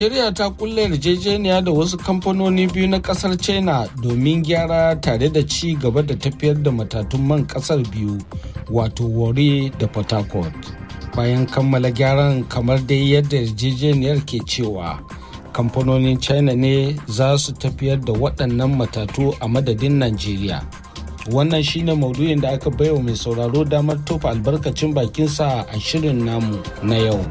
Najeriya ta kulle yarjejeniya da wasu kamfanoni biyu na kasar China domin gyara tare da ci gaba da tafiyar da matatun man kasar biyu wato Warri da Port Harcourt. Bayan kammala gyaran kamar dai yadda yarjejeniyar ke cewa kamfanonin China ne za su tafiyar da waɗannan matatu a madadin Najeriya. Wannan shine maudu'in da aka baiwa mai sauraro damar tofa albarkacin bakinsa a shirin namu na yau.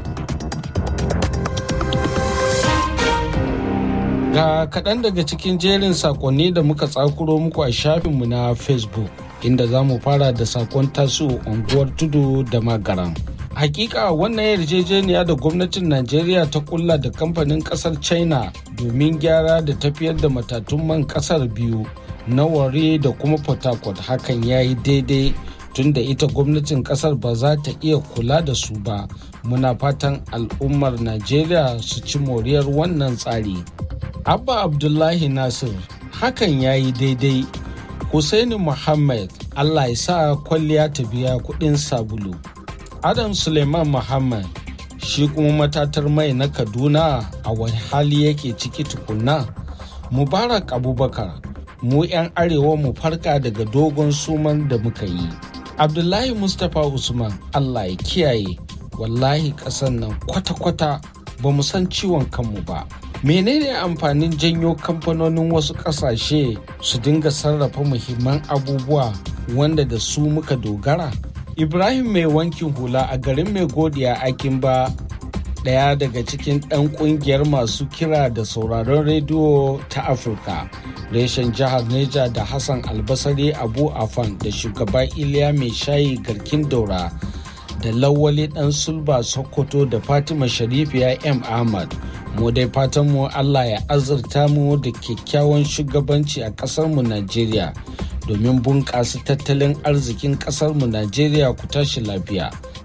Ga kaɗan daga cikin jerin sakonni da muka tsakuro muku a shafinmu na Facebook, inda za mu fara da sakon tasu unguwar tudu da magaran. Hakika wannan yarjejeniya da gwamnatin Najeriya ta kulla da kamfanin kasar China domin gyara da tafiyar da matatun man kasar biyu na ware da kuma Port Harcourt hakan ya yi daidai tunda ita gwamnatin kasar ba za ta iya kula da su ba. Muna fatan al'ummar Najeriya su ci moriyar wannan tsari. Abba Abdullahi Nasir hakan ya yi daidai. Hussaini Muhammad Allah ya sa kwalliya ta biya kuɗin sabulu. Adam Suleiman Muhammad shi kuma matatar mai na Kaduna a wani hali yake ciki tukunna. Mubarak Abubakar mu 'yan arewa mu farka daga dogon suman da muka yi. Abdullahi Mustapha Usman Allah ya kiyaye wallahi ƙasan nan kwata-kwata ba mu san ciwon kanmu ba. menene amfanin janyo kamfanonin wasu kasashe su dinga sarrafa muhimman abubuwa wanda da su muka dogara ibrahim mai wankin hula a garin mai godiya akin ba daya daga cikin ɗan ƙungiyar masu kira da sauraron rediyo ta afirka reshen jihar neja da hassan albasari abu afan da shugaba iliya mai shayi garkin daura da lawali ɗan sulba sokoto da fatima sharifiya m ahmad mu dai fatan mu Allah ya azurta mu da kyakkyawan shugabanci a ƙasar mu Najeriya domin bunƙasa tattalin arzikin ƙasar mu Najeriya ku tashi lafiya.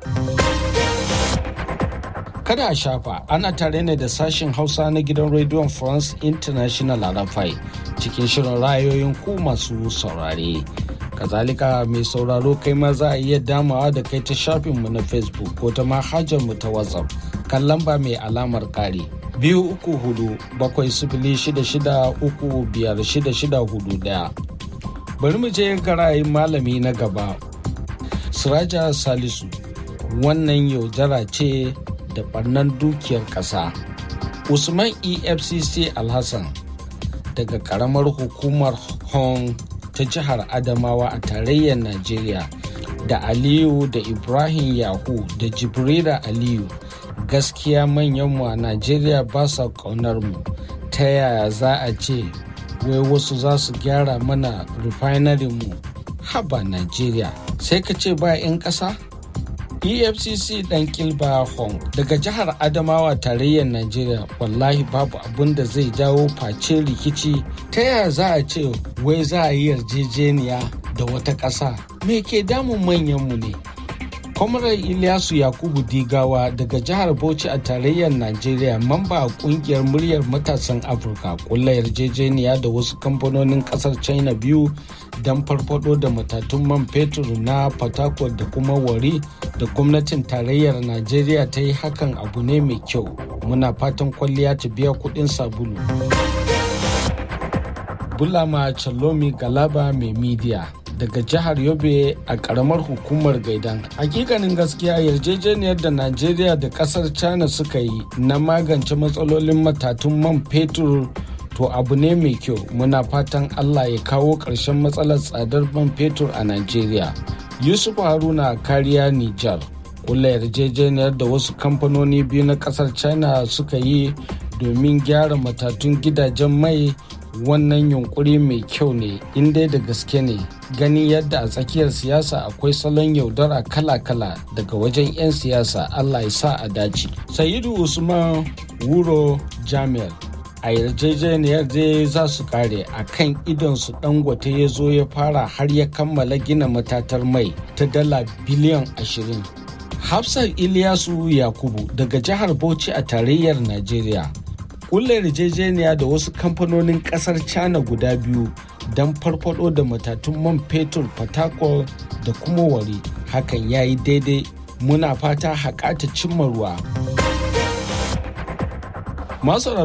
Kada a shafa ana tare ne da sashen Hausa na gidan rediyon France International a Rafai cikin shirin rayoyin ku masu saurare. Kazalika mai sauraro kai ma za a iya damawa da kai ta shafinmu na Facebook ko ta mu ta WhatsApp kan lamba mai alamar kare. biyu uku hudu bakwai sifili shida shida uku biyar shida shida hudu daya bari mu je garayin malami na gaba siraja salisu wannan yaudara ce da barnan dukiyar ƙasa usman efcc alhassan daga karamar hukumar hong ta jihar adamawa a tarayyar najeriya da aliyu da ibrahim yahu da jibrila aliyu gaskiya manyanmu a najeriya ba sa ƙaunar mu ta yaya za a ce wai wasu za su gyara mana refinery mu haba najeriya sai ka ce ba 'yan ƙasa efcc dan kilba hong daga jihar adamawa tarayyar najeriya wallahi babu abin da zai jawo face rikici ta yaya za a ce wai za a yi yarjejeniya da wata ƙasa me ke damun manyanmu ne kwamarar ilyasu yakubu digawa daga jihar bauchi a tarayyar najeriya mamba a kungiyar muryar matasan afirka kulla yarjejeniya da wasu kamfanonin kasar china biyu don farfado da matatun man fetur na fatakwal da kuma wari da gwamnatin tarayyar najeriya ta yi hakan abu ne mai kyau muna fatan kwalliya ta biya kudin sabulu bulama chalomi galaba mai midiya daga jihar yobe a karamar hukumar gaidan hakikanin gaskiya yarjejeniyar da najeriya da kasar china suka yi na magance matsalolin matatun man fetur to abu ne mai kyau muna fatan allah ya kawo ƙarshen matsalar tsadar man fetur a najeriya yusuf haruna kariya nijar kula yarjejeniyar da wasu kamfanoni biyu na kasar china suka yi domin gyara matatun gidajen mai wannan yunkuri mai kyau ne inda da gaske ne gani yadda a tsakiyar siyasa akwai salon yaudara kala-kala daga wajen 'yan siyasa allah ya sa a dace sayidu usman wuro jami'ar a yarjejeniyar dai za su kare a kan idonsu dangote ya zo ya fara har ya kammala gina matatar mai ta dala biliyan 20 hafsat iliyasu yakubu daga jihar bauchi a tarayyar najeriya kulle yarjejeniya da wasu kamfanonin kasar china guda biyu don farfado da matatun man fetur fatakol da kuma wari hakan ya yi daidai muna fata haƙa ta cimma ruwa Masu